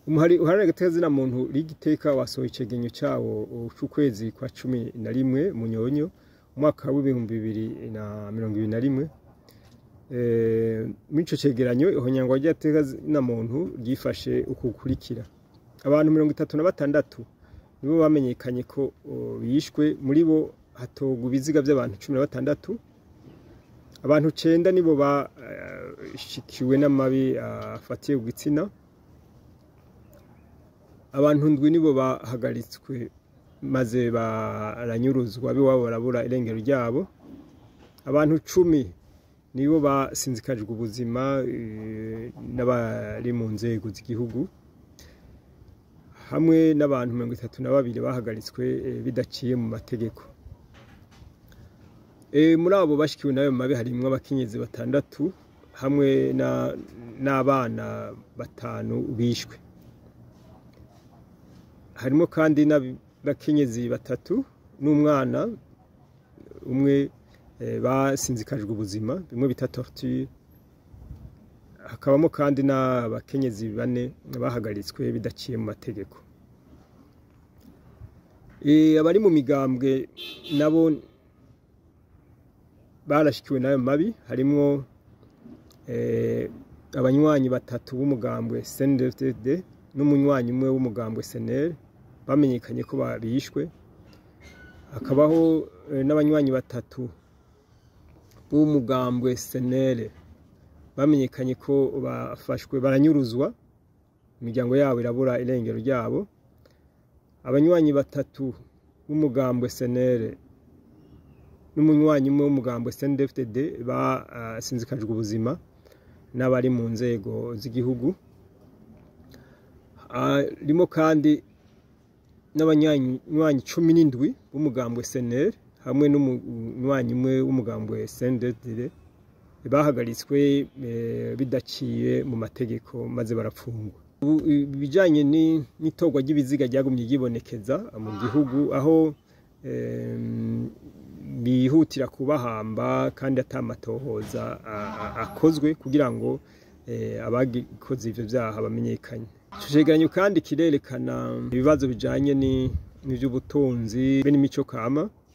umuhari uharanira agateka muntu rigiteka wasohoye icegenyo cawo c'ukwezi kwa cumi na rimwe munyonyo umwaka w'ibihumbi bibiri na mirongo ibiri na rimwe muri ico cegeranyo ihonyangwa ry'agateka muntu ryifashe uku gukurikira abantu mirongo itatu na batandatu nibo bamenyekanye ko bishwe muri bo hatogwa ibiziga by'abantu cumi na batandatu abantu cenda nibo bashikiwe n'amabi afatiye ku gitsina abantu ndwi nibo bahagaritswe maze baranyuruzwa b'iwabo barabura irengero ryabo abantu cumi nibo basinzikajwe ubuzima n'abari mu nzego z'igihugu hamwe n'abantu mirongo itatu na babiri bahagaritswe bidaciye mu mategeko muri abo bashikiwe n'ayo mabi harimwo abakenyezi batandatu hamwe n'abana batanu bishwe harimo kandi n'abakenyezi batatu n'umwana umwe basinzikajwe ubuzima bimwe bita torture hakabamo kandi n'abakenyezi bane bahagaritswe bidaciye mu mategeko abari mu migambwe nabo barashikiwe n'ayo mabi harimwo abanywanyi batatu b'umugambwe CNDD n'umunywanyi umwe w'umugambwe SNL bamenyekanye ko bishwe hakabaho n'abanywanyi batatu b'umugambwe SNL bamenyekanye ko bafashwe baranyuruzwa imiryango yabo irabura irengero ryabo abanywanyi batatu b'umugambwe SNL n'umunywanyi umwe w'umugambwe CNDD basinzikajwe ubuzima n'abari mu nzego z'igihugu harimo kandi n'abanywanyi cumi n'indwi b'umugambwe SNL hamwe n'umunywanyi umwe w'umugambwe CNDD bahagaritswe bidaciye mu mategeko maze barapfungwa ibijyanye n'itorwa ry'ibiziga ryagumye ryibonekeza mu gihugu aho bihutira kubahamba kandi atamatohoza akozwe kugira ngo abagikoze ivyo vyaha bamenyekanye ico cegeranyo kandi kirerekana ibibazo bijanye n'ivy'ubutunzi be n'imico kama